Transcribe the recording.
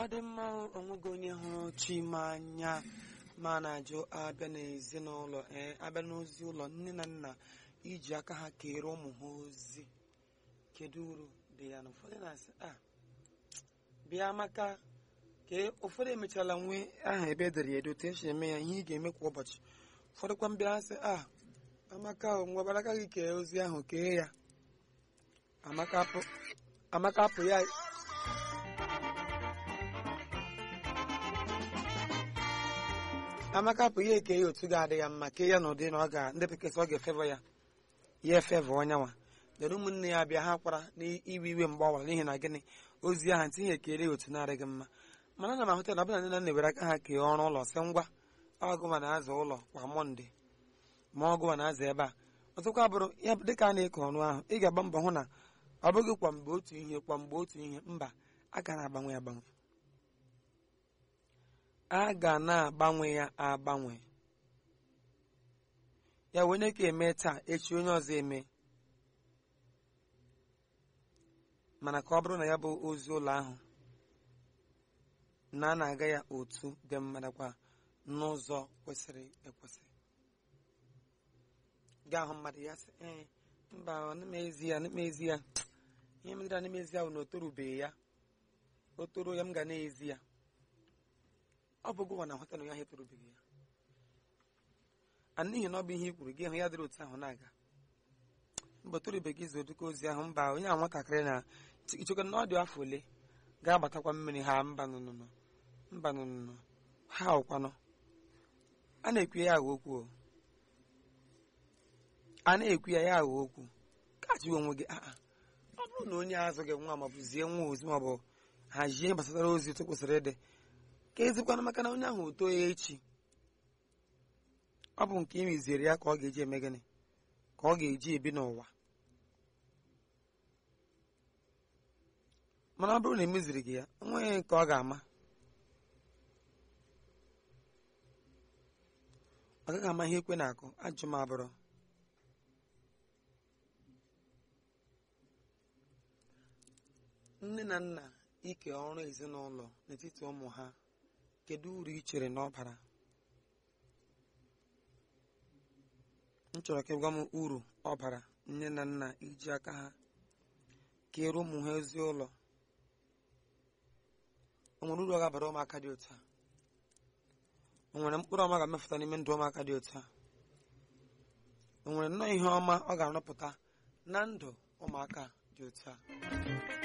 ọ dị mma onweghị onye hụrụ chima anya ma na-ajụ abịa n'ezinụlọ ee abịa n'ozi ụlọ nne na nna iji aka ha kere ụmụ ha ozi kedu uru dị ya na ụfọdụ na-asị a bịa maka ka ụfọdụ emechala nwee aha ebe edere ya edo otu esi eme ya ihe ị ga-eme kwa ụbọchị ụfọdụ kwa mbịa sị a amaka nwebara aka gị kee ozi ahụ kee ya amaka apụ amaka apụ ya amaka apụ ya eke ya otu ga-adị ya mma kee ya n'ụdị na ọ ga ndị bekee sị ọ ga-efevọ ya ya efevọ onye nwa dere ụmụnne ya bịa ha kwara n'iwe iwe mgbe ọwara n'ihi na gịnị ozi ahụ ntị ihe ekele ya otu na-adịghị mma mana ana m ahụta na ọbụna nne na nna were aka ha kee ọrụ ụlọ sị ngwa ọgụma na-aza ụlọ kwa mọnde ma ọgụma na-aza ebe a ọzọkwa bụrụ ya dịka a na-eke ọrụ ahụ ị ga-agba mbọ hụ na ọ bụghị kwa mgbe otu ihe kwa mgbe otu ihe mba a ga na-agbanwe agbanwe a ga na-agbanwe ya agbanwe ya onye ka eme taa echi onye ọzọ eme mana ka ọ bụrụ na ya bụ ozi ụlọ ahụ na a na-aga ya otu dị mma nakwa n'ụzọ kwesịrị ekwesị gaa hụ mmadụ ya sị ee mba n'ezi ya n'ezi ya ihe mere na n'ezi ya bụ na o torubeghị ya o toro ya m ga na-ezi ya ọ bụ gụwa na họtelụ ya ha etorubeghị ya a n'ihi na ọ bụ ihe i kwuru gị hụ ya dịrị otu ahụ na-aga mba o torubeghị izu oduka ozi ahụ mba onye ahụ nwatakịrị na ichekwa na ọ dị afọ ole ga-agbatakwa mmiri ha mba nụnụnụ mba nụnụnụ ha ụkwanụ a na-ekwu ya aghọ okwu o a na-ekwu ya ya aghọ okwu ka jụọ onwe gị aa ọ bụrụ na onye azụ gị nwa maọbụ zie nwa ozi maọbụ hazie ihe gbasara ozi otu kwesịrị ịdị ka ezikwana maka na onye ahụ o too ya echi ọ bụ nke imiziere ya ka ọ ga-eji eme gịnị ka ọ ga-eji ebi n'ụwa mana ọ bụrụ na emeziri gị ya onweghị nke ọ ga-ama ọ gaghị ama ihe ekwe na-akụ ajụ m abụrụ nne na nna ike ọrụ ezinụlọ n'etiti ụmụ ha kedu uru ị chere na ọ bara m chọrọ ka ị gwa m uru ọ bara nne na nna iji aka ha kere ụmụ ha ezi ụlọ o nwere uru ọ ga-abara ụmụaka dị otu a o nwere mkpụrụ ọma ga-emepụta n'ime ndụ ụmụaka dị otu a o nwere nnọọ ihe ọma ọ ga-arụpụta na ndụ ụmụaka dị otu a